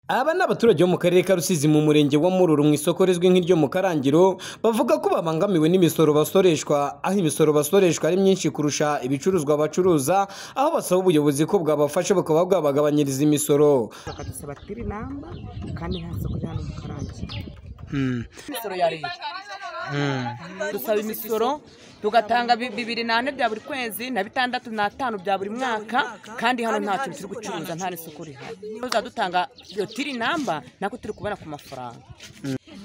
Aba ni abaturage bo mu karere ka Rusizi mu murenge wa Mururu mu isoko rizwi nk'iryo mu Karangiro bavuga ko babangamiwe n'imisoro basoreshwa aho imisoro basoreshwa ari myinshi kurusha ibicuruzwa bacuruza aho basaba ubuyobozi ko bwabafasha bukaba bwabagabanyiriza imisoro bakadusaba tirinamba kandi nta soko rya hano mu karangiro imisoro ya leta dusaba imisoro tugatanga bi- bibiri nane bya buri kwezi na bitandatu n'atanu bya buri mwaka kandi hano ntacyo turi gucuruza nta n'isoko rihari uzadutanga iyo tiri namba nako turi kubona ku mafaranga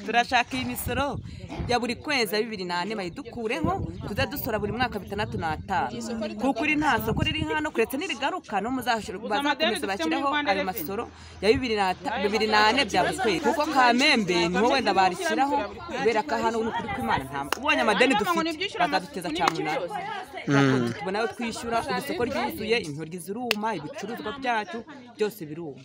turashaka iyi misoro ya buri kwezi ya bibiri nane bayidukureho tujya dusora buri mwaka bitandatu n'atanu kuko iri nta soko riri hano kuretse n'irigaruka no muzakomeza bashyireho ayo masoro ya bibiri n'ata- bibiri nane bya buri kwezi kuko kamembe niho wenda barishyiraho kubera ko hano ni ukuri kw'imana nta ubonye amadeni dufite bazaduteza cyane umunani tubona ayo twishyura isoko ryuzuye intoryi ziruma ibicuruzwa byacu byose biruma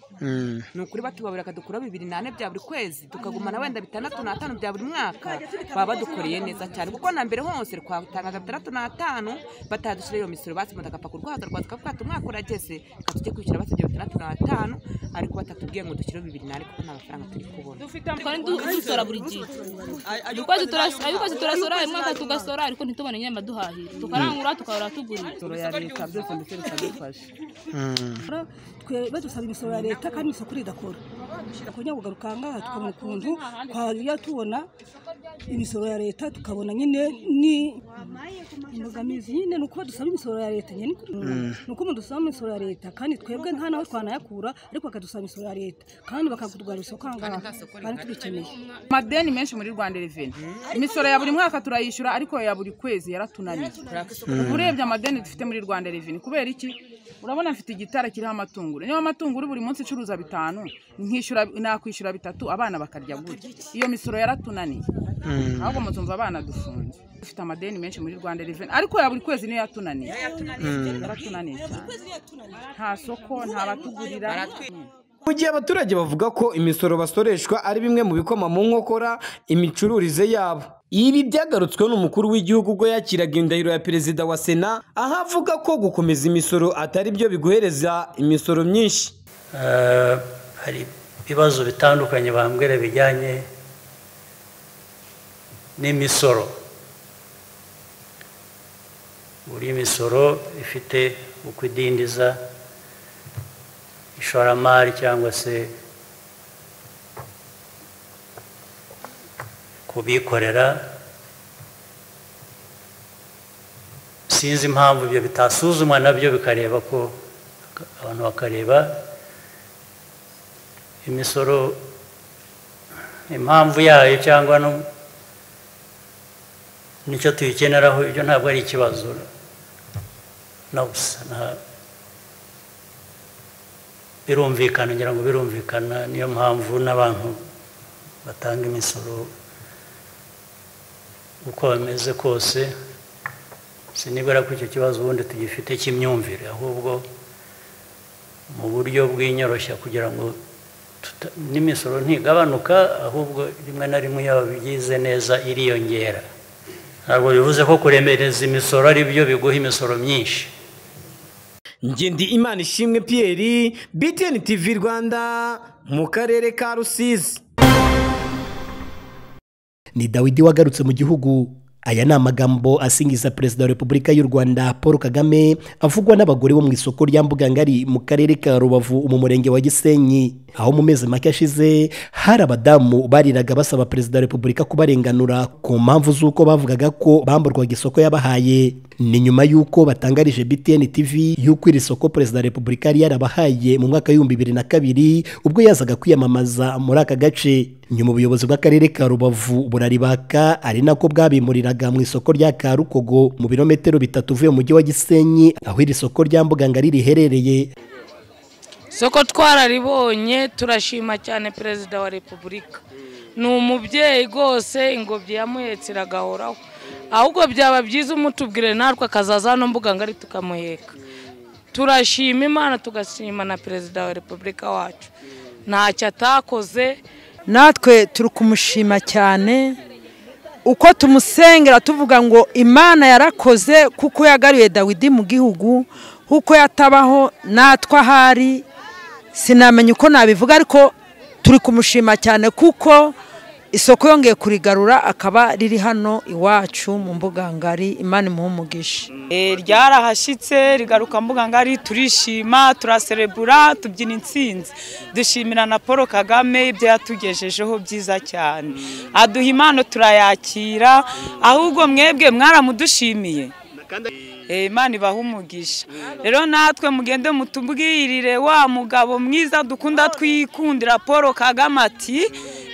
ni ukuri batubaburira bakadukuraho bibiri nane bya buri kwezi tukagumana wenda bitandatu n'atanu bya buri mwaka baba badukoreye neza cyane kuko na mbere hose twatangaga bitandatu n'atanu batadushyira iyo misoro basimbuza agapaka urwaza rwaza tukavuga umwaka urageze reka tujye kwishyura basabye bitandatu n'atanu ariko batatubwiye ngo dushyireho bibiri nane kuko nta mafaranga turi kubona twari dusora buri gihe ukwezi turas- ayo ukwezi turasora uyu mwaka tugasora ariko ntitubone nyine amaduhahira tukarangura tukahora tugurira imisoro ya leta byose ndetse bikadufasha twe badusaba imisoro ya leta kandi isoko ridakora kugira ngo tugarukangaha tukabona ukuntu twajya tubona imisoro ya leta tukabona nyine ni imbogamizi nyine ni uko dusaba imisoro ya leta nyine ni uko dusaba imisoro ya leta kandi twebwe nta naho twanayakura ariko bakadusaba imisoro ya leta kandi bakakutugarura isoko ahangaha kandi tubikeneye amadeni menshi muri rwanda reveni imisoro ya buri mwaka turayishyura ariko ya buri kwezi yaratunaniye urebye amadeni dufite muri rwanda reveni kubera iki urabona mfite igitara kiriho amatunguru niba amatunguru buri munsi icuruza bitanu nkishyura nakwishyura bitatu abana bakarya gutya iyo misoro yaratunaniye ahubwo muzumva abana dufunze dufite amadeni menshi muri rwanda reveni ariko ya buri kwezi niyo yatunaniye yaratunaniye cyane nta soko nta batugurira mu gihe abaturage bavuga ko imisoro basoreshwa ari bimwe mu bikoma mu nkokora imicururize yabo ibi byagarutsweho n'umukuru w'igihugu ubwo yakiraga indahiro ya perezida wa sena aho avuga ko gukomeza imisoro atari byo biguhereza imisoro myinshi Eh, hari ibibazo bitandukanye bambwira bijyanye n'imisoro buri misoro ifite uko idindiza ishoramari cyangwa se kubikorera sinzi impamvu ibyo bitasuzumwa nabyo bikareba ko abantu bakareba imisoro impamvu yayo cyangwa no nicyo tuyikeneraho ibyo ntabwo ari ikibazo na busa nta- birumvikana ngira ngo birumvikana niyo mpamvu n'abantu batanga imisoro uko bameze kose sinibwira ko icyo kibazo ubundi tugifite cy'imyumvire ahubwo mu buryo bw'inyoroshya kugira ngo tuta- n'imisoro ntigabanuka ahubwo rimwe na rimwe yaba bigize neza iriyongera ntabwo bivuze ko kuremereza imisoro ari byo biguha imisoro myinshi ngendi imana ishimwe pierre btn tv rwanda mu karere ka rusizi ni dawidi wagarutse mu gihugu aya ni amagambo asingiza perezida wa repubulika y'u rwanda paul kagame avugwa n'abagore bo mu isoko rya mbugangari mu karere ka rubavu mu murenge wa gisenyi aho mu mezi make ashize hari abadamu bariraga basaba perezida wa repubulika kubarenganura ku mpamvu z'uko bavugaga ko bamburwaga isoko yabahaye ni nyuma y'uko batangarije btn tv y'uko iri soko perezida wa repubulika yari yarabahaye mu mwaka w'ibihumbi bibiri na kabiri ubwo yazaga kwiyamamaza muri aka gace nyuma ubuyobozi bw'akarere ka rubavu buraribaka ari nako bwabimuriraga mu isoko rya karukogo mu birometero bitatu uvuye mu mujyi wa gisenyi aho iri soko rya mbugangari riherereye soko twararibonye turashima cyane perezida wa repubulika ni umubyeyi rwose ingobyi yamuhetse iragahoraho ahubwo byaba byiza umutubwire natwe akazaza hano mbuga ngari tukamuheka turashima imana tugashima na perezida wa repubulika wacu ntacyo atakoze natwe turi kumushima cyane uko tumusengera tuvuga ngo imana yarakoze kuko yagaruye dawidi mu gihugu kuko yatabaho natwe ahari sinamenya uko nabivuga ariko turi kumushima cyane kuko isoko yongeye kurigarura akaba riri hano iwacu mu mbuga ngari imana imuha umugisha ryarahashyitse rigaruka mbuga ngari turishima turaserebura tubyina intsinzi dushimira na paul kagame ibyo yatugejejeho byiza cyane aduha impano turayakira ahubwo mwebwe mwaramudushimiye Eh, imana ibaha umugisha rero natwe mugende mutubwirire wa mugabo mwiza dukunda twikundira paul kagame ati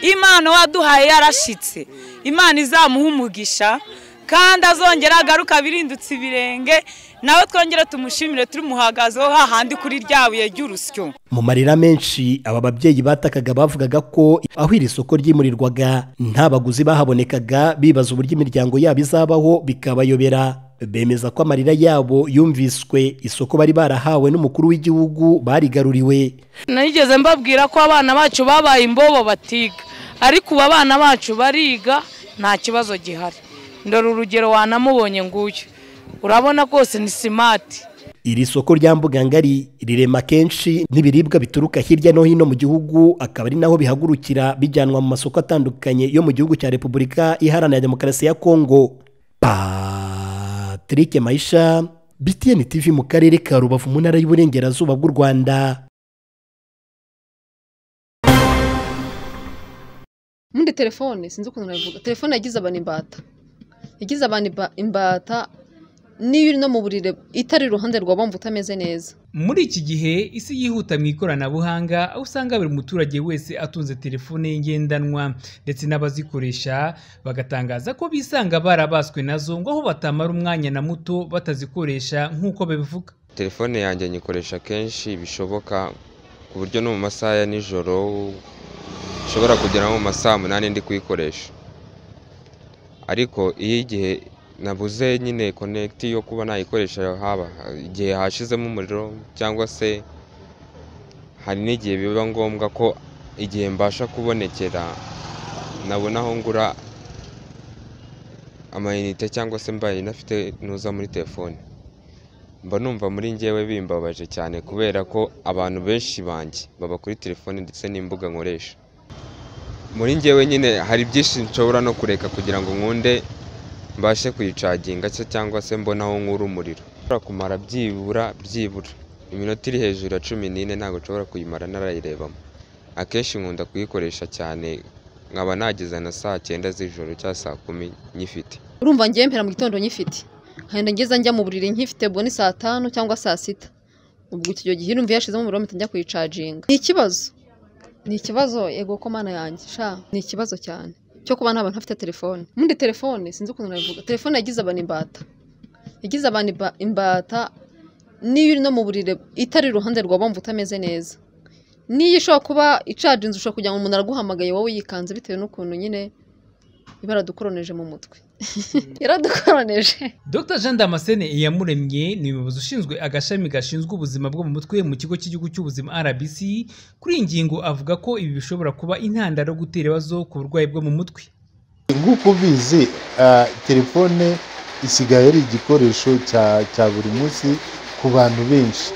imana waduhaye yarashyitse imana izamuha umugisha kandi azongera agaruka abirindutse ibirenge nawe twongere tumushimire turimuhagazeho hahandi kuri rya buye ry'urusyo mu marira menshi aba babyeyi batakaga bavugaga ko aho iri soko ryimurirwaga nta baguzi bahabonekaga bibaza uburyo imiryango yabo izabaho bikabayobera bemeza ko amarira yabo yumviswe isoko bari barahawe n'umukuru w'igihugu barigaruriwe nigeze mbabwira ko abana bacu babaye imbobo batiga ariko ubu abana bacu bariga nta kibazo gihari ndora urugero wanamubonye nguyu urabona rwose ni simati iri soko rya mbugangari rirema kenshi n'ibiribwa bituruka hirya no hino mu gihugu akaba ari naho bihagurukira bijyanwa mu masoko atandukanye yo mu gihugu cya repubulika iharanira demokarasi ya kongo patrick mayisha btn tv mu karere ka rubavu mu ntara y'uburengerazuba bw'u rwanda Mundi telefone sinzi ukuntu nabivuga telefone yagize abantu imbata yagize abantu imba- imbata niba iri no mu burire itari iruhande rwa bumva utameze neza muri iki gihe isi yihuta mu ikoranabuhanga aho usanga buri muturage wese atunze telefone ye ngendanwa ndetse n'abazikoresha bagatangaza ko bisanga barabaswe nazo ngo aho batamara umwanya na muto batazikoresha nk'uko babivuga telefone yanjye nyikoresha kenshi bishoboka ku buryo no mu masaha ya nijoro nshobora kugera nko mu masaha umunani ndi kuyikoresha ariko iyo igihe nabuze nyine konegiti yo kuba nayikoresha haba igihe hashizemo umuriro cyangwa se hari n'igihe biba ngombwa ko igihe mbasha kubonekera nabona aho ngura amayinite cyangwa se mbaye inafite ntuza muri telefone mba numva muri njyewe bimbabaje cyane kubera ko abantu benshi banjye baba kuri telefone ndetse n'imbuga nkoresha muri njyewe nyine hari byinshi nshobora no kureka kugira ngo nkunde mbashe kuyicaginga se cyangwa se mbonaho nk'uri umuriro nshobora kumara byibura byibura iminota iri hejuru ya cumi n'ine ntabwo nshobora kuyimara narayirebamo akenshi nkunda kuyikoresha cyane nkaba nageze na saa cyenda z'ijoro cyangwa saa kumi nyifite urumva ngewe mpera mu gitondo nyifite nkagenda ngeza njya mu buriri nkifite ubwo ni saa tanu cyangwa saa sita ubwo icyo gihe urumva yashizemo umuriro mpita njya kuyicaginga ni ikibazo ni ikibazo yego ko mana yanjye sha ni ikibazo cyane cyo kuba nta bantu bafite telefone mundi telefone sinzi ukuntu nabivuga telefone yagize abantu imbata yagize abantu imba- imbata niba iri no mu buriri itari iruhande rwa bumva utameze neza niyo ishobora kuba icaginze ushobora kugira ngo umuntu araguhamagaye wowe yikanze bitewe n'ukuntu nyine iba yaradukoroneje mu mutwe yaradukoroneje Dr Jean Damascene Iyamuremye ni umuyobozi ushinzwe agashami gashinzwe ubuzima bwo mu mutwe mu kigo cy'igihugu cy'ubuzima RBC kuri iyi ngingo avuga ko ibi bishobora kuba intandaro yo gutera ibibazo ku burwayi bwo mu mutwe nk'uko ubizi ah, telefone isigaye ari igikoresho cya cya buri munsi ku bantu benshi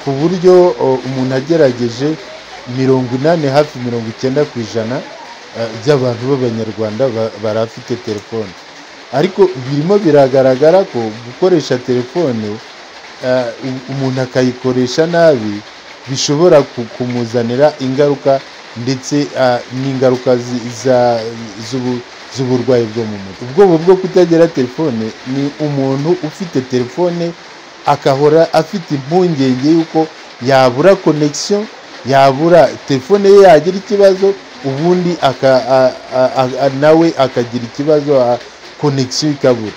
ku buryo o, umuntu agerageje mirongo inani hafi mirongo icyenda ku ijana ah, by'abantu b'abanyarwanda ba- barafite telefone ariko birimo biragaragara ko gukoresha telefone ah, u- umuntu akayikoresha nabi bishobora ku- kumuzanira ingaruka ndetse ah, n'ingaruka zi- za- z'ubu- z'uburwayi bwo mu mutwe ubwoba bwo kutagira telefone ni umuntu ufite telefone akahora afite impungenge y'uko yabura konegisiyo yabura telefone ye yagira ikibazo ubundi aka, a, a, a, a, nawe akagira ikibazo a- konegisiyo ikabura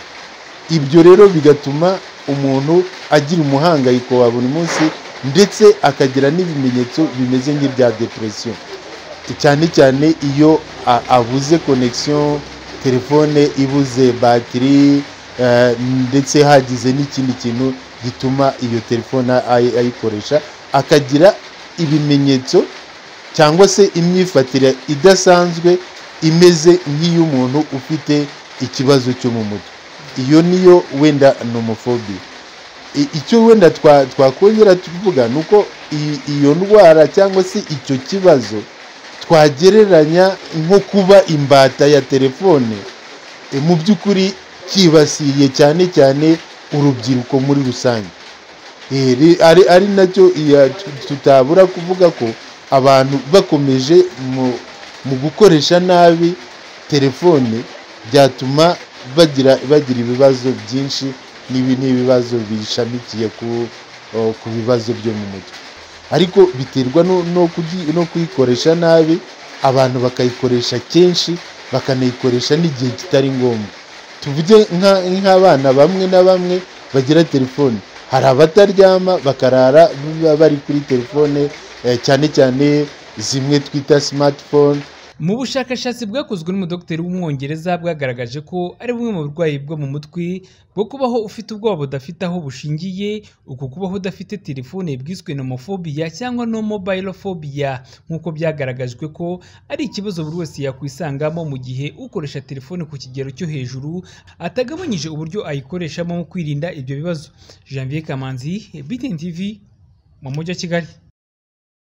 ibyo rero bigatuma umuntu agira umuhangayiko wa buri munsi ndetse akagira n'ibimenyetso bimeze nk'ibya depresiyo cyane cyane iyo a- abuze konegisiyo telefone ibuze batiri eh, ndetse hagize n'ikindi kintu gituma iyo telefone ay- ayikoresha akagira ibimenyetso cyangwa se imyifatire idasanzwe imeze nk'iy'umuntu ufite ikibazo cyo mu mutwe iyo niyo wenda nomofobiya I- icyo wenda twa- twakongera tuvuga ni uko i- iyo ndwara cyangwa se icyo kibazo twagereranya nko kuba imbata ya telefone e, mu by'ukuri cyibasiye cyane cyane urubyiruko muri rusange E, ri- ari ari nacyo iya- tu- tutabura kuvuga ko abantu bakomeje mu- mu gukoresha nabi telefone byatuma bagira bagira ibibazo byinshi n'ibi ni ibibazo bishamikiye ku o, ku bibazo byo mu mutwe ariko biterwa no- no kugi- no kuyikoresha nabi abantu bakayikoresha kenshi bakanayikoresha n'igihe kitari ngombwa tuvuge nka- nk'abana bamwe na bamwe bagira telefone hari abataryama bakarara ba- bari kuri telefone eh, cyane cyane zimwe twita smartphone mu bushakashatsi bwakozwe n'umudogiteri w'umwongereza bwagaragaje ko ari bumwe mu burwayi bwo mu mutwe bwo kubaho ufite ubwoba budafite aho bushingiye uku kubaho udafite telefone bwiswe nomofobiya cyangwa nomobayilofobiya nk'uko byagaragajwe ko ari ikibazo buri wese yakwisangamo mu gihe ukoresha telefone ku kigero cyo hejuru atagabanyije uburyo ayikoreshamo mu kwirinda ibyo bibazo janvier kamanzi btn tv mu mujyi wa kigali